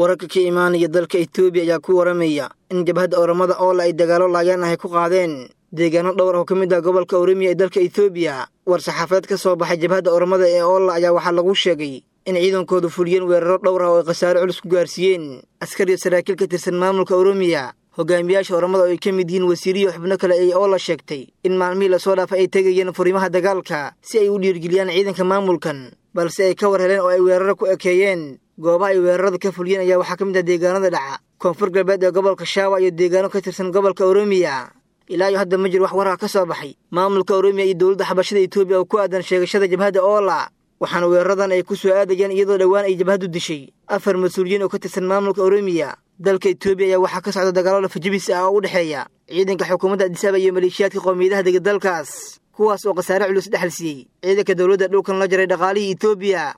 wararka ka imaanaya dalka etoobiya ayaa ku waramaya in jabhadda oramada oola ay dagaalo laayaan ahay ku qaadeen deegaano dhowr oo ka mid ah gobolka oremiya ee dalka etoobiya war-saxaafadeed ka soo baxay jabhadda oramada ee oola ayaa waxaa lagu sheegay in ciidankoodu fuliyeen weeraro dhowr ah oo ay khasaare culus ku gaarsiiyeen askariyo saraakiil ka tirsan maamulka oremiya hogaamiyaasha oramada oo ay ka mid yihiin wasiiriyo xubno kale ay oola sheegtay in maalmihii lasoo dhaafay ay tegayeen furimaha dagaalka si ay u dhiirgeliyaan ciidanka maamulkan balse ay ka war heleen oo ay weeraro ku ekeeyeen goobaha ay weerarada ka fuliyeen ayaa waxaa ka mid ah deegaanada dhaca koonfur galbeed ee gobolka shaawa iyo deegaano ka tirsan gobolka oremiya ilaa iyo hadda ma jiro wax warar ka soo baxay maamulka oremiya iyo dowladda xabashada etoobiya oo ku aadan sheegashada jabhadda oola waxaana weeraradan ay ku soo aadayaan iyadoo dhowaan ay jabhaddu dishay afar mas-uuliyiin oo ka tirsan maamulka oremiya dalka etoobiya ayaa waxaa ka socda dagaalo lafajabis ah oo u dhexeeya ciidanka xukuumadda adisaba iyo maleeshiyaadka qowmiyadaha dega dalkaas kuwaas oo khasaare culus dhexal siiyey ciidanka dowladda dhulkan la jaray dhaqaalihii etoobiya